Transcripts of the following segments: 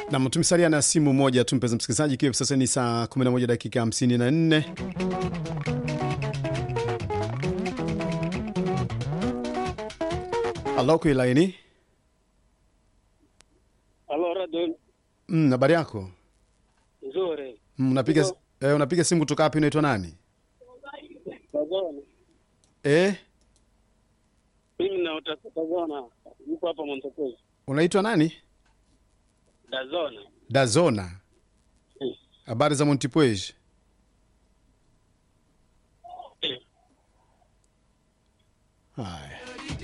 Nam, tumesalia na simu moja tu mpenzi msikilizaji, ikiwa sasa ni saa 11 dakika 54. Halo, kwa laini. Halo, Radio Mm, habari yako? nzuri. Mm, unapiga Ndio. eh, unapiga simu kutoka wapi? Unaitwa nani? Tazona. Eh, Mimi naota Tazona. Yuko hapa Montepuez. unaitwa nani? Tazona. Dazona. Eh. Habari za Montipuej? Eh. Haya.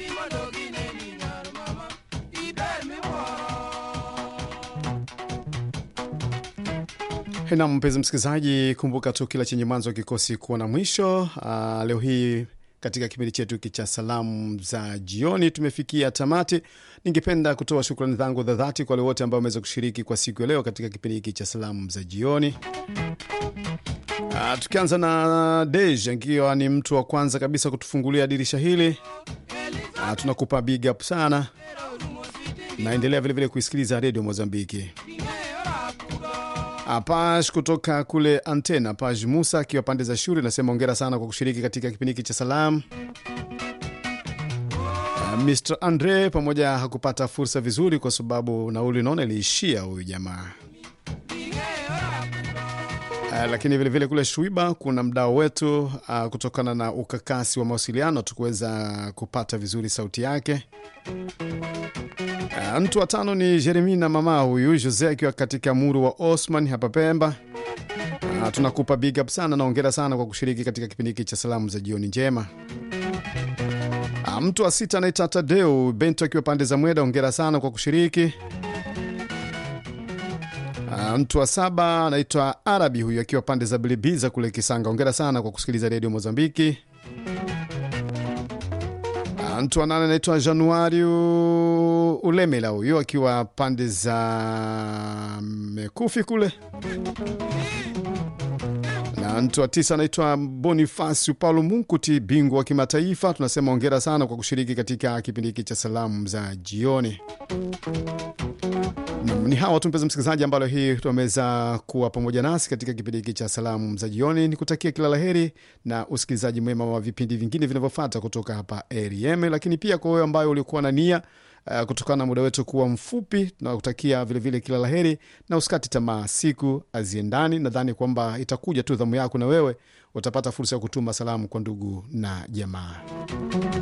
Na mpenzi msikilizaji, kumbuka tu kila chenye mwanzo kikosi kuwa na mwisho. Aa, leo hii katika kipindi chetu hiki cha salamu za jioni tumefikia tamati. Ningependa kutoa shukrani zangu za dhati kwa wale wote ambao wameweza kushiriki kwa siku ya leo katika kipindi hiki cha salamu za jioni. Aa, tukianza na Dej akiwa ni mtu wa kwanza kabisa kutufungulia dirisha hili. Aa, tunakupa big up sana, naendelea vilevile kuisikiliza redio Mozambiki. Apash kutoka kule Antena, Paj Musa akiwa pande za shule, nasema ongera sana kwa kushiriki katika kipindi hiki cha salamu. Uh, Mr Andre pamoja hakupata fursa vizuri kwa sababu nauli naona iliishia huyu jamaa. Uh, lakini vilevile vile kule Shwiba kuna mdao wetu uh, kutokana na ukakasi wa mawasiliano tukuweza kupata vizuri sauti yake. Uh, mtu wa tano ni Jeremina mama huyu Jose akiwa katika muru wa Osman hapa Pemba. Uh, tunakupa big up sana na ongera sana kwa kushiriki katika kipindi hiki cha salamu za jioni njema. Uh, mtu wa sita anaitwa Tadeu Bento akiwa pande za Mweda, ongera sana kwa kushiriki. Uh, mtu wa saba anaitwa Arabi huyu akiwa pande za Bilibiza kule Kisanga, ongera sana kwa kusikiliza redio Mozambiki. Ah, mtu wa nane anaitwa Januari Ulemela, huyo akiwa pande za Mekufi kule, na mtu wa tisa anaitwa Bonifasi Paulo Munkuti, bingwa wa kimataifa. Tunasema ongera sana kwa kushiriki katika kipindi hiki cha salamu za jioni. Nam, ni hawa tu mpenzi msikilizaji, ambalo hii tumeweza kuwa pamoja nasi katika kipindi hiki cha salamu za jioni. Ni kutakia kila laheri na usikilizaji mwema wa vipindi vingine vinavyofuata kutoka hapa ARM, lakini pia kwa wewe ambayo ulikuwa na nia uh, kutokana na muda wetu kuwa mfupi, tunakutakia vilevile kila laheri na usikati tamaa, siku aziendani. Nadhani kwamba itakuja tu dhamu yako na wewe utapata fursa ya kutuma salamu kwa ndugu na jamaa.